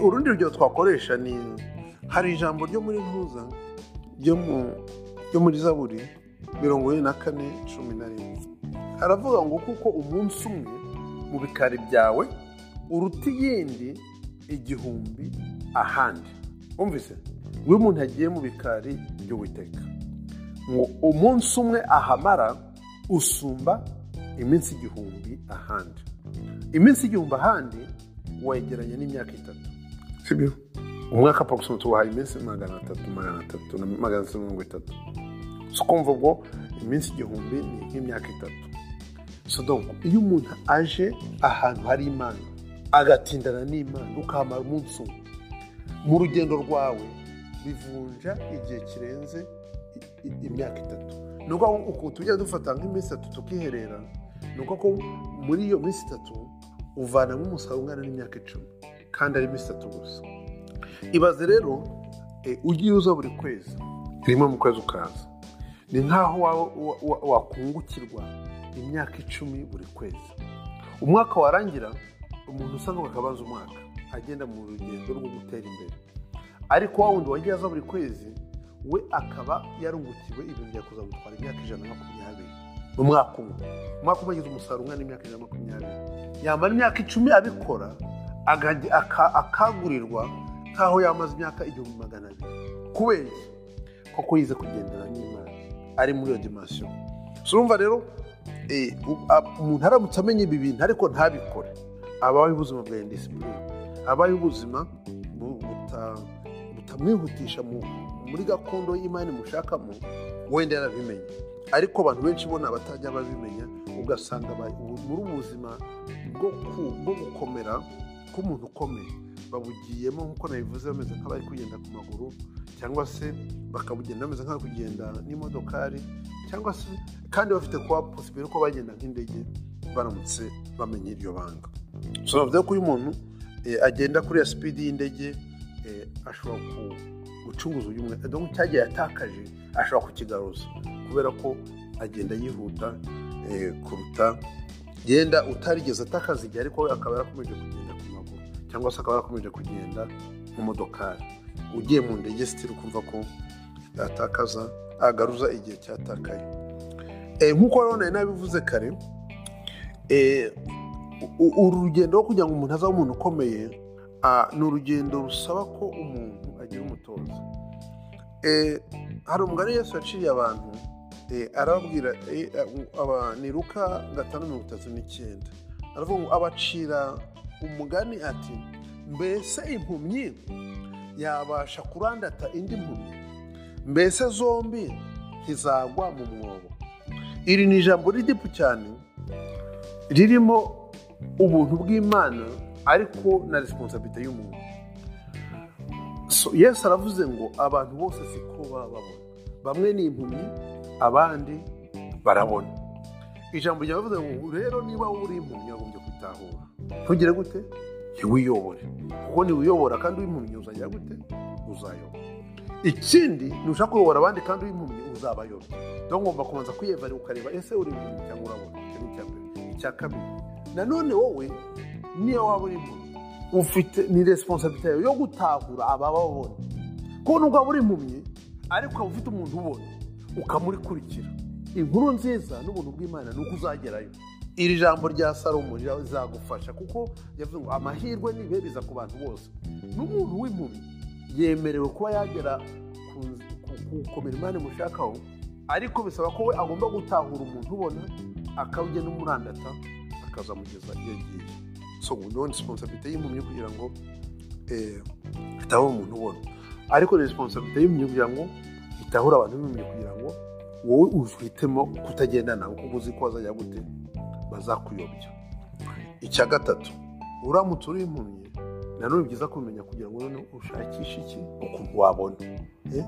urundi rugero twakoresha ni hari ijambo ryo muri ntuza ryo muri zaburi mirongo ine na kane cumi na rimwe haravuga ngo kuko umunsi umwe mu bikari byawe uruta iyindi igihumbi ahandi wumvise iyo umuntu yagiye mu bikari by'uwiteka ngo umunsi umwe ahamara usumba iminsi igihumbi ahandi iminsi igihumbi ahandi wegeranya n'imyaka itatu sibyo umwaka apakisoma tubahaye iminsi magana atatu magana atatu na magana atatu mirongo itatu si ukumva ubwo iminsi igihumbi ni nk'imyaka itatu sodomu iyo umuntu aje ahantu hari imana agatindana n'imana ukahamara umunsi umwe mu rugendo rwawe bivunja igihe kirenze imyaka itatu ni uko tujya dufata nk'iminsi itatu tukiherera ni uko muri iyo minsi itatu uvanamo umusaruro ungana n'imyaka icumi kandi ari iminsi itatu gusa ibaze rero ugiye uza buri kwezi rimwe mu kwezi ukaza ni nk'aho wakungukirwa imyaka icumi buri kwezi umwaka warangira umuntu usa n'uwakabanza umwaka agenda mu rugendo rwo gutera imbere ariko wa wundi wagiye aza buri kwezi we akaba yarungukiwe ibintu byakuzamutwara imyaka ijana na makumyabiri mu mwaka umwe umwaka umwe agize umusaruro ungana n'imyaka ijana na makumyabiri yamara imyaka icumi abikora akagurirwa nk'aho yamaze imyaka igihumbi magana abiri kubera koko yize kugendana n'imana ari muri iyo dimansiyo urumva rero umuntu aramutse amenya ibi bintu ariko ntabikore abayeho ubuzima bwa indisipurine abayeho ubuzima butamwihutisha muri gakondo y'imari mushakamo wenda yarabimenye ariko abantu benshi bo abatajya babimenya ugasanga muri ubu buzima bwo gukomera k'umuntu ukomeye babugiyemo nk'uko nabivuze bameze nk'abari kugenda ku maguru cyangwa se bakabugenda bameze nk'abari kugenda n'imodokari cyangwa se kandi bafite kuba posibire ko bagenda nk'indege baramutse bamenye iryo banga bivuze ko uyu muntu agenda kuri ya sipidi y'indege ashobora gucunguza uyu umwe cyagiye yatakaje ashobora kukigaruza kubera ko agenda yihuta kuruta yenda utarigeze atakaza igihe ariko we akaba yarakomeje kugenda ku maguru cyangwa se akaba yarakomeje kugenda mu modokari ugiye mu ndege sitiri ukumva ko yatakaza agaruza igihe cyatakaye nk'uko rero nabivuze kare uru rugendo rwo kugira ngo umuntu azaba umuntu ukomeye ni urugendo rusaba ko umuntu agira umutoza hari umugani Yesu yaciye abantu arababwira ni ruka gatanu mirongo itatu n'icyenda aravuga ngo abacira umugani ati mbese impumyi yabasha kurandata indi mpumyi mbese zombi ntizagwa mu mwobo iri ni ijambo ry'igipu cyane ririmo ubuntu bw'imana ariko na resiponsabite y'umuntu So, yesu aravuze ngo abantu bose siko baba babona bamwe ni impumyi abandi barabona ijambo ryavuze ngo rero niba wowe uri impumyi wagombye kwitahura ntugire gute ntiwiyobore kuko niwiyobora kandi w'impumyi uzagira gute uzayobora ikindi nushaka kuyobora abandi kandi w'impumyi uzabayobora dore ngomba kubanza kwiyevara ukareba ese uri impumyi cyangwa urabona icyo ni icya mbere icya kabiri nanone wowe niyo waba uri impumyi ufite ni resiponsabite yawe yo gutahura abababona kuko nubwo waba uri impumyi ariko waba ufite umuntu ubona ukamurikurikira inkuru nziza n'ubuntu bw'imana ni uko uzagerayo iri jambo rya salomo rizagufasha kuko yavuze ngo amahirwe ni beza ku bantu bose n'umuntu w'impumyi yemerewe kuba yagera ku- ku- ku gukomera imana imushakaho ariko bisaba ko we agomba gutahura umuntu ubona akawugena umurandata akazamugeza iyo agiye so niyo resiponsabite y'impumyi kugira ngo eh, itahure umuntu ubona ariko ni resiponsabite y'impumyi kugira ngo itahure abantu b'impumyi kugira ngo wowe uhitemo kutagenda nabo kuko uzi ko bazajya gute bazakuyobya icya gatatu uramutse uri impumyi nanone byiza kumenya kugira ngo noneho ushakishe iki ukuntu wabona Eh?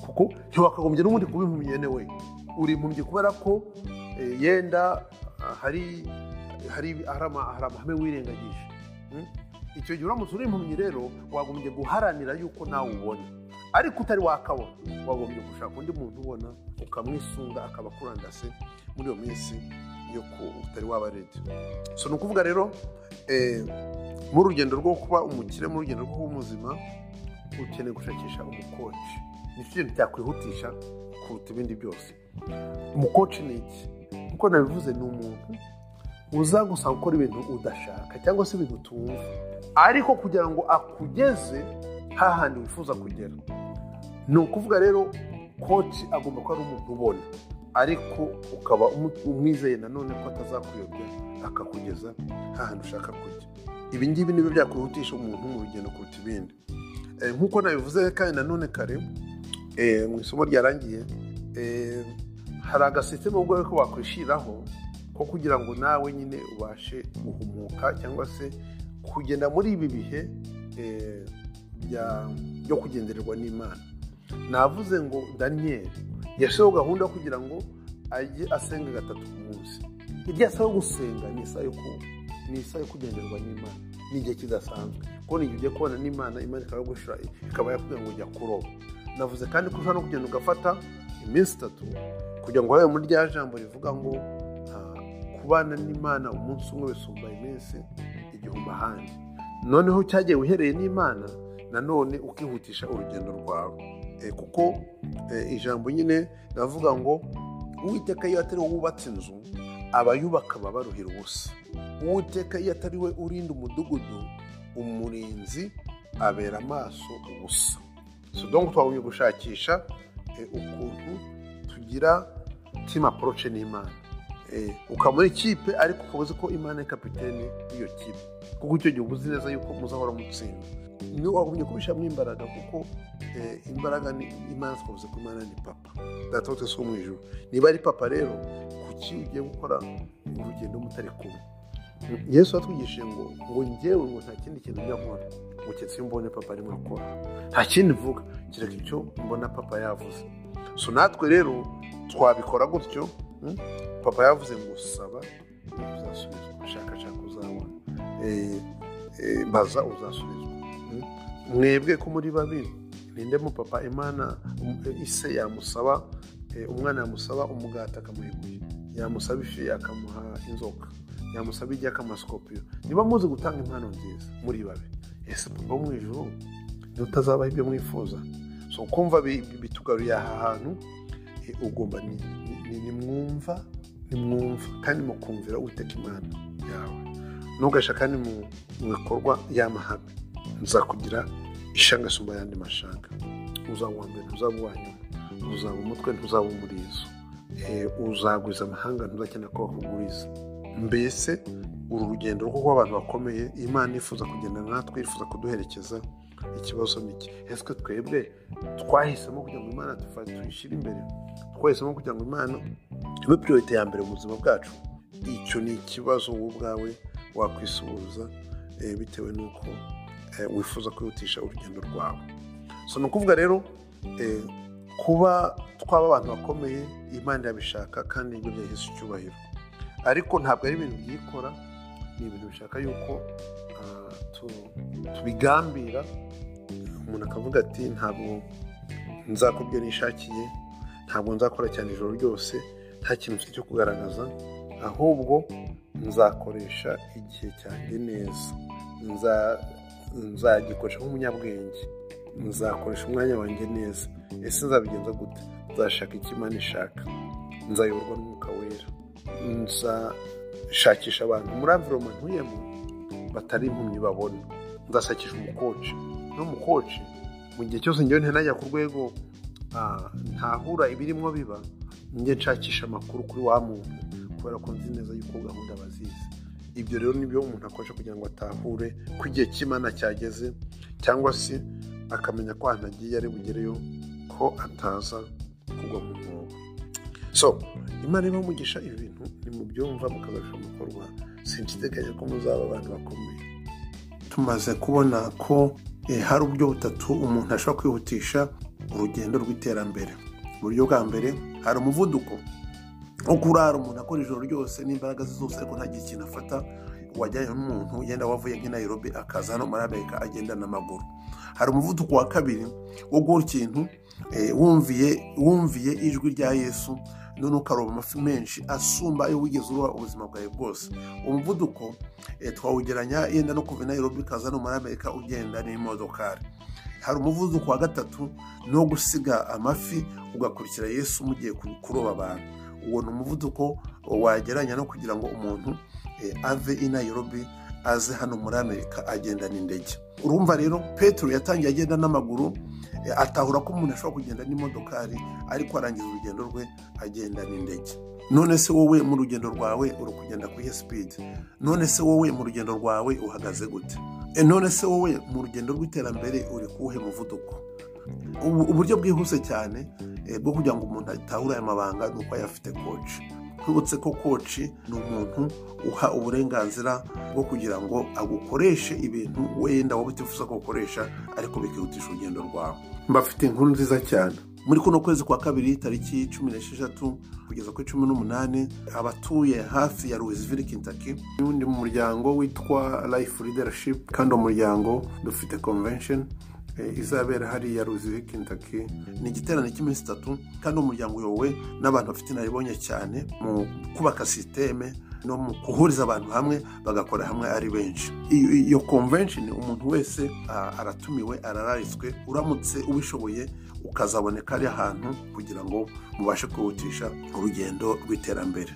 kuko ntiwakagombye n'ubundi kuba impumyi yene we uri impumyi kubera ko eh, yenda ah, hari hari hari ama- hari amahame wirengagije Mm? icyo gihe uramutse uri impumyi rero wagombye guharanira yuko nawe ubona ariko utari wakabona wagombye gushaka undi muntu ubona ukamwisunga akaba akurandase muri iyo minsi yo ku utari waba redi so ni ukuvuga rero eh, mu rugendo rwo kuba umukire mu rugendo rwo kuba umuzima ukeneye gushakisha umukoci nicyo kintu cyakwihutisha kuruta ibindi byose umukoci ni iki nk'uko nabivuze ni umuntu uza gusa gukora ibintu udashaka cyangwa se ibintu utumva ariko kugira ngo akugeze hahandi wifuza kugera ni ukuvuga rero koci agomba kuba ari umuntu ubona ariko ukaba umu- umwizeye nanone ko atazakuyobya akakugeza hantu ushaka kujya ibi ngibi nibyo byakwihutisha umuntu mu rugendo kuruta ibindi Eh, nk'uko nabivuze kandi nanone kare eh, mu isomo ryarangiye eh, hari agasisiteme ubwo ko wakwishyiriraho ko kugira ngo nawe nyine ubashe guhumuka cyangwa se kugenda muri ibi bihe eh, bya- byo kugendererwa n'imana navuze ngo daniyeli yashyiraho gahunda yo kugira ngo ajye asenga gatatu ku munsi irya saha yo gusenga ni isaha yo ku- ni isaha yo kugenderwa n'imana ni igihe kidasanzwe kuko ni igihe ugiye kubana n'imana imana ikaba yagushira ikaba yakubwira ngo jya kuroba navuze kandi ko ushobora no kugenda ugafata iminsi itatu kugira ngo wabe muri rya jambo rivuga ngo ah, kubana n'imana umunsi umwe bisumba iminsi igihumbi ahandi noneho cyagiye uhereye n'imana nanone ukihutisha urugendo rwawe Eh, kuko eh, ijambo nyine navuga ngo uwiteka iyo atari wowe wubatse inzu abayubaka baba baruhira ubusa uwiteka iyo atari we urinda umudugudu umurinzi abera amaso ubusa so donc twagumye gushakisha eh, ukuntu tugira team approach n'imana Eh, ukaba muri kipe ariko ukaba uzi ko imana ari kapitene y'iyo kipe kuko icyo gihe uba uzi neza yuko muzahora mutsinda niyo wagumye kubishyiramo imbaraga kuko eh, imbaraga ni imana twavuze ko imana ni papa data wose wo mu ijuru niba ari papa rero kuki ugiye gukora urugendo mutari kumwe yesu yatwigishije ngo ngo njyewe ngo nta kindi kintu njya nkora ngo keretse iyo mbonye papa arimo akora nta kindi mvuga kereka icyo mbona papa yavuze so natwe rero twabikora gutyo mm? papa yavuze ngo saba uzasubizwa shakashaka uzabona Eh, eh, baza uzasubizwa Mm? mwebwe ko muri babiri ninde mu papa imana um- eh, ise yamusaba eh, umwana yamusaba umugati akamuha ibuye yamusaba ifi akamuha inzoka yamusaba igi akamasikopiyo niba muzi gutanga impano nziza muri babi ese papa wo mu ijuru ntutazabaho ibyo mwifuza so kumva bi- bi- bitugaruye aha hantu eh, ugomba ni- ni- ni- nimwumva nimwumva kandi mukumvira uteka imana yawe ntugasha kandi mu mu bikorwa y'amahame nzakugira ishanga isumba ayandi mashanga uzaba uwa mbere ntuzaba uwa nyuma uzaba umutwe ntuzaba umurizo Eh, uzaguriza amahanga ntuzakenera ko bakuguriza mbese uru rugendo rwo kuba abantu bakomeye imana ifuza kugenda natwe ifuza kuduherekeza ikibazo ni iki ese ko twebwe twahisemo kugira ngo imana tuyishyire imbere twahisemo kugira ngo imana ibe piriyorite ya mbere mu buzima bwacu icyo ni ikibazo wowe ubwawe wakwisubiza bitewe n'uko wifuza kwihutisha urugendo rwawe so ni ukuvuga rero kuba twaba abantu bakomeye imana irabishaka kandi nibyo byahise icyubahiro ariko ntabwo ari ibintu byikora ni ibintu bishaka yuko tubigambira umuntu akavuga ati ntabwo nzakubwira nishakiye ntabwo nzakora cyane ijoro ryose nta kintu mfite cyo kugaragaza ahubwo nzakoresha igihe cyanjye neza nzagikoresha nk'umunyabwenge nzakoresha umwanya wanjye neza ese nzabigenza gute nzashaka icyo imana ishaka nzayoborwa n'umwuka wera nzashakisha abantu muri amviromo ntuyemo batari impumyi babona nzashakisha umukoci n'umukoci mu gihe cyose ngewe ntanajya ku rwego ntahura ibirimo biba njye nshakisha amakuru kuri wa muntu kubera ko nzi neza yuko gahunda bazizi ibyo rero nibyo umuntu akoresha kugira ngo atahure ko igihe cy'imana cyageze cyangwa se akamenya ko ahantu agiye ari bugereyo ko ataza kugwa mu mwobo so imana iba mugisha ibi bintu ni mu byumva mukabasha gukorwa sinshideganya ko muzaba abantu bakomeye tumaze kubona ko hari uburyo butatu umuntu ashobora kwihutisha urugendo rw'iterambere uburyo bwa mbere hari umuvuduko nko kurara umuntu akora ijoro ryose n'imbaraga ze zose ariko ntagire ikintu afata wajyanye n'umuntu yenda wavuye nk'i Nairobi akaza hano muri amerika agenda n'amaguru hari umuvuduko wa kabiri wo guhora ikintu wumviye wumviye ijwi rya yesu noneho ukaroba amafi menshi asumba ayo wigeze uruha ubuzima bwawe bwose umuvuduko twawugeranya yenda no kuva i Nairobi ukaza hano muri amerika ugenda n'imodokari hari umuvuduko wa gatatu ni uwo gusiga amafi ugakurikira yesu mugiye kuroba abantu uwo ni umuvuduko wageranya no kugira ngo umuntu ave i Nairobi aze hano muri amerika agenda n'indege urumva rero petero yatangiye agenda n'amaguru atahura ko umuntu ashobora kugenda n'imodokari ariko arangiza urugendo rwe agenda n'indege none se wowe mu rugendo rwawe uri kugenda ku iye sipidi none se wowe mu rugendo rwawe uhagaze gute none se wowe mu rugendo rw'iterambere uri kuwuhe muvuduko uburyo bwihuse cyane bwo kugira ngo umuntu atahure aya mabanga ni uko ayafite koci twibutse ko koci ni umuntu uha uburenganzira bwo kugira ngo agukoreshe ibintu wenda wowe utifuza ko ukoresha ariko bikihutisha urugendo rwawe mbafite inkuru nziza cyane muri kuno kwezi kwa kabiri tariki cumi n'esheshatu kugeza kuri cumi n'umunani abatuye hafi ya louisville kentucky n'undi mu muryango witwa life leadership kandi uwo muryango dufite convention izabera hariya louisville kentucky ni igiterane cy'iminsi itatu kandi umuryango uyobowe n'abantu bafite inaribonye cyane mu kubaka sisiteme no mu guhuriza abantu hamwe bagakora hamwe ari benshi iyo convention umuntu wese aratumiwe arararitswe uramutse ubishoboye ukazaboneka ari ahantu kugira ngo mubashe kwihutisha urugendo rw'iterambere